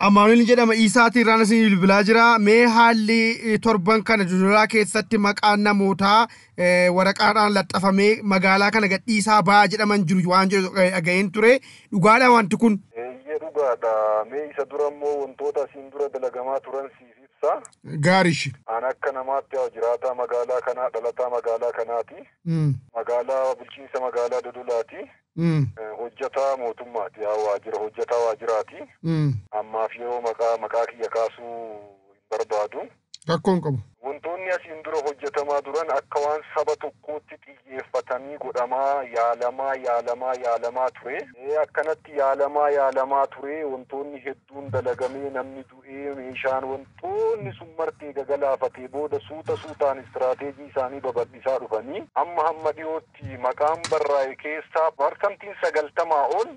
Amaanuel jedhama Isaatiin irraan isin bilbilaa jira. Mee haalli torban kana dodolaa keessatti maqaan namootaa waraqaadhaan laxxafamee magaalaa kana gadhiisaa ba'aa jedhaman jiru waan jedhu dhaga'een ture. Dhugaadha wanti kun. Eeyyee dhugaadha. Mee isa dura immoo wantoota asiin dura dalagamaa turan siif ibsa. Gaarish. An akka namaatti yaa jiraataa magaalaa kanaa dhalataa magaalaa kanaati. Magaalaa bulchiinsa magaalaa Dodolaati. Hojjataa mootummaati yaa waajjira hojjataa waajjiraati. Ammaaf yeroo maqaa maqaa kiyya kaasuu hin barbaadu. Rakkoon qabu. Wantoonni asiin dura hojjetamaa turan akka waan saba tokkootti xiyyeeffatanii godhamaa yaalamaa yaalamaa yaalamaa ture. Akkanatti yaalamaa yaalamaa ture wantoonni hedduun dalagamee namni du'ee meeshaan wantoonni sun martee gagalaafatee booda suuta suutaan istiraateejii isaanii babal'isaa dhufanii amma hamma dhiyootti maqaan barraa'e keessaa parsantiin sagaltamaa ol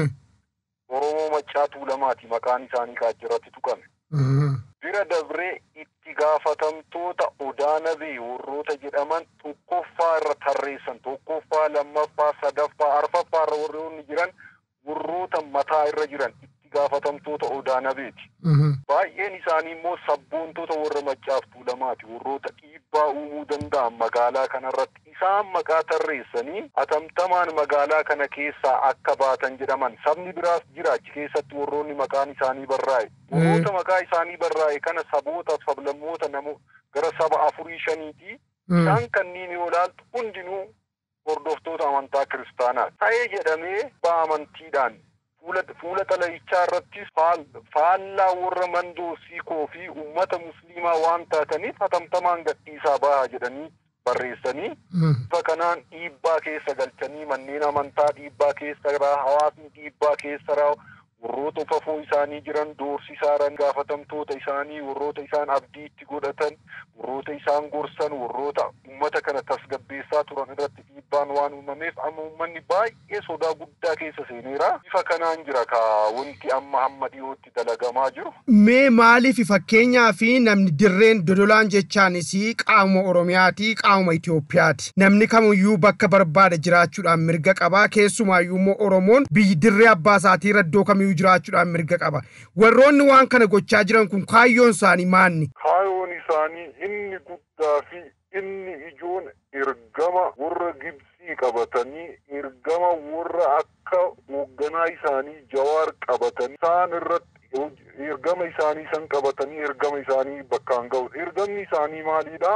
Oromoo Maccaa Tuulamaati maqaan isaanii kaajjirratti tuqame. Bira dabree itti gaafatamtoota odaanabee warroota jedhaman tokkoffaa irra tarreessan tokkoffaa lammaffaa sadaffaa arfaffaa irra warroonni jiran warroota mataa irra jiran itti gaafatamtoota odaanabeeti. Baay'een isaanii immoo sabboontota warra maccaaf tuulamaati warroota dhiibbaa uumuu danda'an magaalaa kanarratti isaan maqaa tarreessanii atamtamaan magaalaa kana keessaa akka baatan jedhaman sabni biraas jira achi keessatti warroonni maqaan isaanii barraa'e. Warroota maqaa isaanii barraa'e kana saboota sablammoota namo gara saba afurii shaniiti. Isaan kanneen yoo ilaaltu hundinuu hordoftoota amantaa kiristaanaati. Ta'ee jedhamee ba amantiidhaan fuula xalayichaa irrattis faallaa warra mandoo siikoo fi uummata musliimaa waan taataniif hatamtamaan gadhiisaa bahaa jedhanii barreessanii bifa kanaan dhiibbaa keessa galchanii manneen amantaa dhiibbaa keessa jiraa hawaasni dhiibbaa keessa jiraa warroota fafoo isaanii jiran doorsisaadhaan gaafatamtoota isaanii warroota isaan abdii itti godhatan warroota isaan gorsan warroota uummata kana tasgabbeessaa turan irratti dhiibbaan waan uumameef amma uummanni baay'ee sodaa guddaa keessa seeneera bifa kanaan jira ka wanti amma hamma dhiyootti dalagamaa jiru. Mee maaliif fakkeenyaa fi namni dirreen dodolaan jechaanis qaamuma Oromiyaati qaamuma Itoophiyaati. Namni kamiyyuu bakka barbaada jiraachuudhaan mirga qaba keessumaayyuu immoo Oromoon biyyi dirree abbaa isaatii iddoo kamiyyuu jiraachuudhaan mirga qaba. Warroonni waan kana gochaa jiran kun kaayyoon isaanii maanni? Kaayyoon isaanii inni guddaa fi inni ijoon ergama warra Gibsii qabatanii ergama warra akka hoogganaa isaanii Jawaar qabatanii isaan irratti ergama isaanii san qabatanii ergama isaanii bakkaan ga'u. Ergamni isaanii maalidha?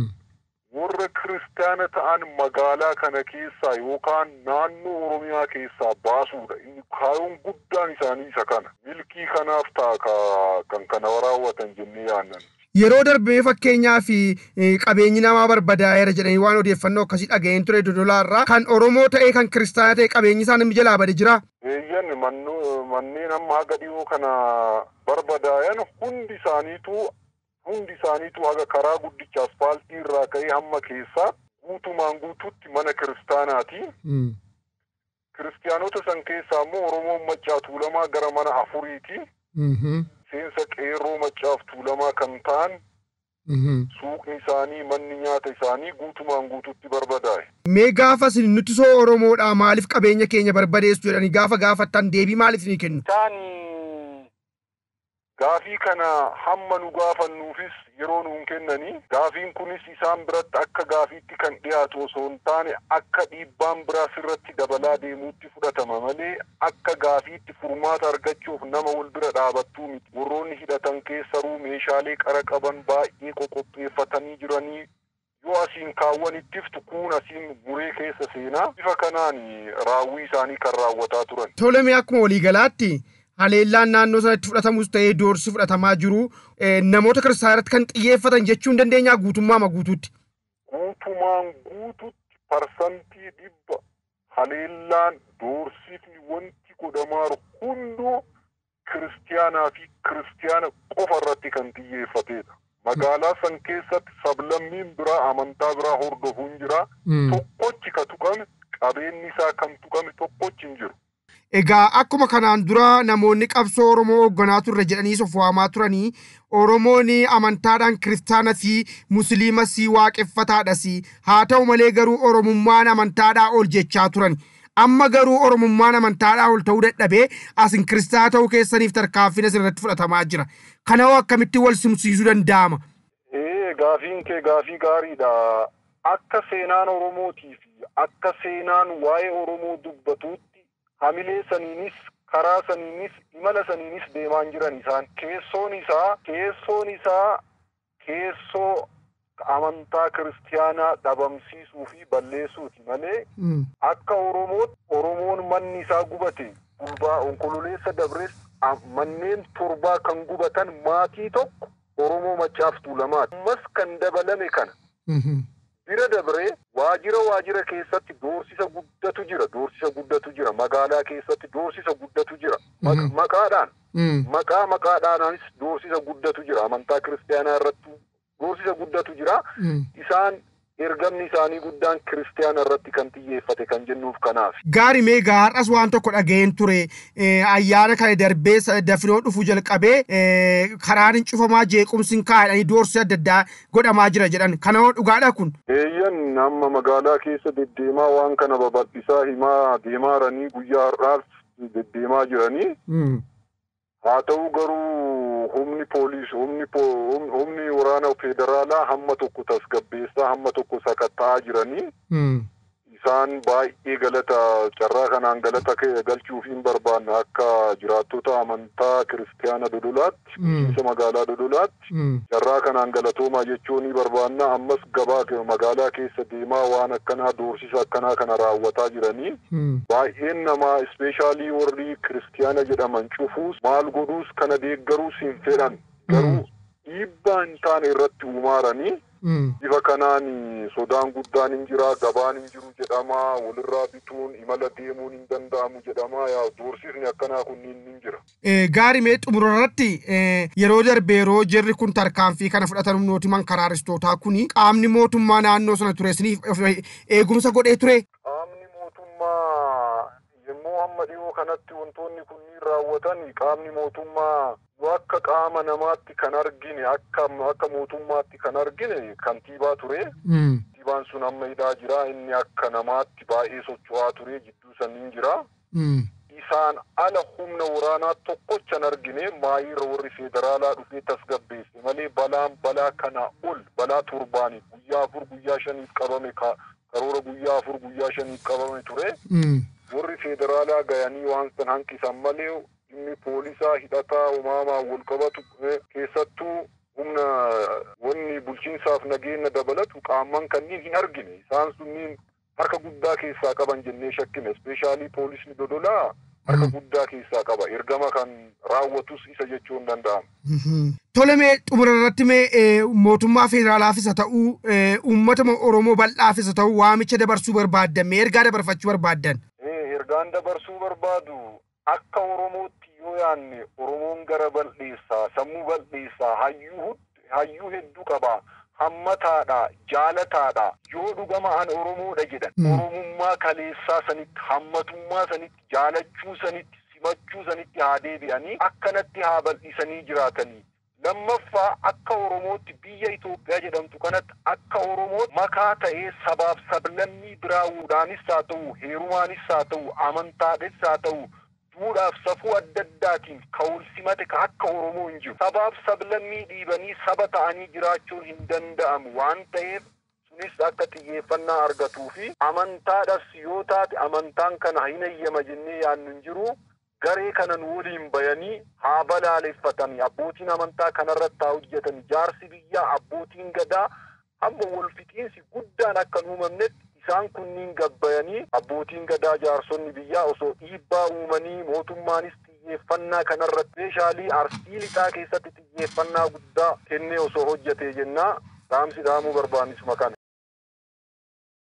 warra kiristaana ta'an magaalaa kana keessaa yookaan naannoo Oromiyaa keessaa baasuudha. Inni kaayyoon guddaan isaanii isa kana. Milkii kanaaf ta'a kan kana raawwatan jennee yaannan. Yeroo darbee fakkeenyaa fi qabeenyi namaa barbadaa'eera jedhanii waan odeeffannoo akkasii dhaga'een ture dodolaarraa kan Oromoo ta'ee kan kiristaana ta'e qabeenyi isaa namni jalaa bade jira. Eeyyan manneen amma haga dhiyoo kana barbadaa'an hundi isaaniitu hundi isaaniitu haga karaa guddicha asfaaltii irraa ka'ee hamma keessaa guutumaan guutuutti mana kiristaanaati. Kiristaanota san keessaa immoo Oromoon maccaa tuulamaa gara mana afuriiti. Seensa qeerroo maccaaf tuulamaa kan ta'an suuqni isaanii manni nyaata isaanii guutumaan guutuutti barbadaa'e. Mee gaafa isin nuti soo Oromoodhaa maaliif qabeenya keenya barbadeessu jedhanii gaafa gaafattan deebii maaliif ni kennu? Gaafii kana hamma nu gaafannuufis yeroo nuun kennanii gaafiin kunis isaan biratti akka gaafiitti kan dhiyaatu osoo hin taane akka dhiibbaan biraa sirratti dabalaa deemuutti fudhatama malee akka gaafiitti furmaata argachuuf nama wal bira dhaabattuu miti. Warroonni hidhatan keessaruu meeshaalee qara qaban baay'ee qoqopheeffatanii jiranii yoo asiin kaawwanittiftu kuun asiin muree keessa seenaa bifa kanaan raawwii isaanii kan raawwataa turan. Toleme akkuma waliigalaatti haleellaan naannoo sanatti fudhatamus ta'ee doorsi fudhatamaa jiru namoota kiristaanatti kan xiyyeeffatan jechuu hin dandeenyaa guutummaa guutuutti. Guutumaan guututti parsantii dhibba haleellaan doorsifni wanti godhamaa hunduu kiristiyaanaa fi kiristiyaana qofa irratti kan xiyyeeffatedha. Magaalaa san keessatti sablammiin biraa amantaa biraa hordofuun jira. Tokkochi ka tuqame qabeenyi isaa kan tuqame tokkochi hin jiru. Egaa akkuma kanaan dura namoonni qabsoo Oromoo hoogganaa turre jedhanii of waamaa turanii Oromoon amantaadhaan kiristaana fi musliimas waaqeffataadhas haa ta'u malee garuu Oromummaan amantaadhaa ol jechaa turan. amma garuu oromummaan amantaadhaa ol ta'uu dadhabee asin kiristaanaa ta'uu keessaniif tarkaanfiin isin irratti fudhatamaa jira kana hoo akkamitti wal simsiisuu danda'ama. Ee gaafiin kee gaafii gaariidha. Akka seenaan Oromootii fi akka seenaan waa'ee Oromoo dubbatuutti hamilee saniinis karaa saniinis imala saniinis deemaan jiran isaan keessoon isaa keessoon isaa keessoo amantaa kiristiyaanaa dhabamsiisuu fi balleessuuti malee akka Oromootti Oromoon manni isaa gubate gurbaa onkololeessa dabres manneen torbaa kan gubatan maatii tokko Oromoo Maccaaf Tuulamaati. Ammas kan dabalame kana. Bira dabree waajira waajira keessatti doorsisa guddatu jira. Doorsisa guddatu jira. Magaalaa keessatti doorsisa guddatu jira. Maqaadhaan. Maqaa maqaadhaanis doorsisa guddatu jira. Amantaa kiristaanaa irratti doorsisa guddatu jira. Isaan ergamni isaanii guddaan kiristaana irratti kan xiyyeeffate kan jennuuf kanaaf. Gaari mee har'as waan tokko dhaga'een ture ayyaana kana darbee dafinoo dhufuu jalqabee karaan hin cufamaa jeequmsi hin kaa'edhanii doorsisa adda addaa godhamaa jira jedhan kana hoo dhugaadha kun. Eeyyan amma magaalaa keessa deddeemaa waan kana babal'isaa himaa deemaa jiranii guyyaa har'aas deddeemaa jiranii. Haa ta'u garuu humni poolis humni waraana federaalaa hamma tokko tasgabbeessaa hamma tokko sakatta'aa jiranii. Isaan baay'ee galata carraa kanaan galata galchuuf hin barbaanne akka jiraattota amantaa kiristaana dodolaatti bulchiinsa magaalaa dodolaatti carraa kanaan galatoomaa jechuu ni barbaanna ammas gabaa magaalaa keessa deemaa waan akkanaa doorsisa akkanaa kana raawwataa jiranii baay'een namaa ispeeshaalii warri kiristaana jedhaman cufuus maal godhuus kana deeggaruus hin fedhan garuu dhiibbaa hin taane irratti uumaaranii bifa kanaan sodaan guddaan hin jira gabaan hin jiru jedhama walirraa bituun imala deemuun hin danda'amu jedhama yaa doorsisni akkanaa kunniin hin jira. Gaarii mee xumura irratti yeroo darbe yeroo jirri kun tarkaanfii kana fudhatan humnootiman karaaristootaa kuni qaamni mootummaa naannoo sana ture isiniif eegumsa godhee ture. Qaamni mootummaa yommuu hamma dhiyoo kanatti wantoonni kunniin raawwatan qaamni mootummaa akka qaama namaatti kan argine akka akka mootummaatti kan argine kantiibaa ture. Kantiibaan sun amma hidhaa jira inni akka namaatti baay'ee socho'aa ture jidduu saniin jira. Isaan ala humna waraanaa tokkochan argine maayiirra warri federaalaa dhufee tasgabbeesse malee balaan balaa kana ol balaa torbaanii guyyaa afur guyyaa shaniif qabame karoora guyyaa afur guyyaa shaniif qabame ture. Warri federaalaa gayanii waan san hanqisan malee dhimmi poolisaa hidhataa uumamaa wal qabatu keessattuu humna wanni bulchiinsaaf nageenya dabalatu qaaman kanniin hin argine isaan sunniin harka guddaa keessaa qaban jennee shakkine ispeeshaalii poolisni dodolaa harka guddaa keessaa qaba ergama kan raawwatus isa jechuun danda'ama. Tole mee xumura irratti mee mootummaa federaalaafis haa ta'uu uummata Oromoo bal'aafis haa ta'uu waamicha dabarsuu barbaaddan mee ergaa dabarfachuu barbaaddan. Ergaan dabarsuu barbaadu akka Oromootti yoo yaanne Oromoon gara bal'eessaa sammuu bal'eessaa hayyuu hayyuu hedduu qaba hammataadha jaalataadha yoo dhugama an Oromoodha jedhan Oromummaa kaleessaa sanitti hammatummaa sanitti jaalachuu sanitti simachuu sanitti haa deebi'anii akkanatti haa bal'isanii jiraatanii. lammaffaa akka oromootti biyya Itoophiyaa jedhamtu kanatti akka oromootti makaa ta'ee sabaaf sablammii biraawuudhaanis haa ta'u heerumaanis haa ta'u amantaadhis haa ta'u duudhaaf safuu adda addaatiin ka'ul simate ka akka oromoo hin jiru sabaaf sablammii dhiibanii saba ta'anii jiraachuun hin danda'amu waan ta'eef sunis akka xiyyeeffannaa argatuu fi amantaadhas yoo taate amantaan kana hin eeyyama jennee yaannu hin jiru garee kanan waliin bayanii haa balaaleffatanii abbootiin amantaa kanarratti haa hojjetanii jaarsi biyyaa abbootiin gadaa hamma wal fixiinsi guddaan akka hin uumamnetti isaan kunniin gabbayanii abbootiin gadaa jaarsonni biyyaa osoo dhiibbaa uumanii mootummaanis xiyyeeffannaa kanarratti meeshaalee arsii lixaa keessatti xiyyeeffannaa guddaa kennee osoo hojjetee jennaa dhaamsi dhaamuu barbaannisuma kana.